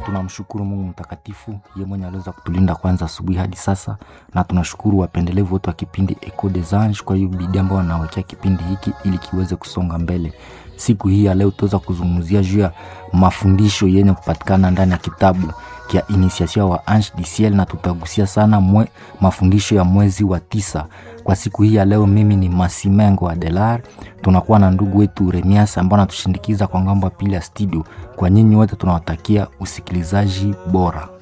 tunamshukuru Mungu mtakatifu, ye mwenye aliweza kutulinda kwanza asubuhi hadi sasa, na tunashukuru wapendelevu wote wa kipindi Echo des Anges kwa hiyo bidii ambao wanawekea kipindi hiki ili kiweze kusonga mbele. Siku hii ya leo tutaweza kuzungumzia juu ya mafundisho yenye kupatikana ndani ya kitabu kia Initiation wa Ange du Ciel, na tutagusia sana mwe, mafundisho ya mwezi wa tisa. Kwa siku hii ya leo, mimi ni Masimengo Adelar, tunakuwa na ndugu wetu Remias ambao anatushindikiza kwa ngambo ya pili ya studio. Kwa nyinyi wote tunawatakia usikilizaji bora.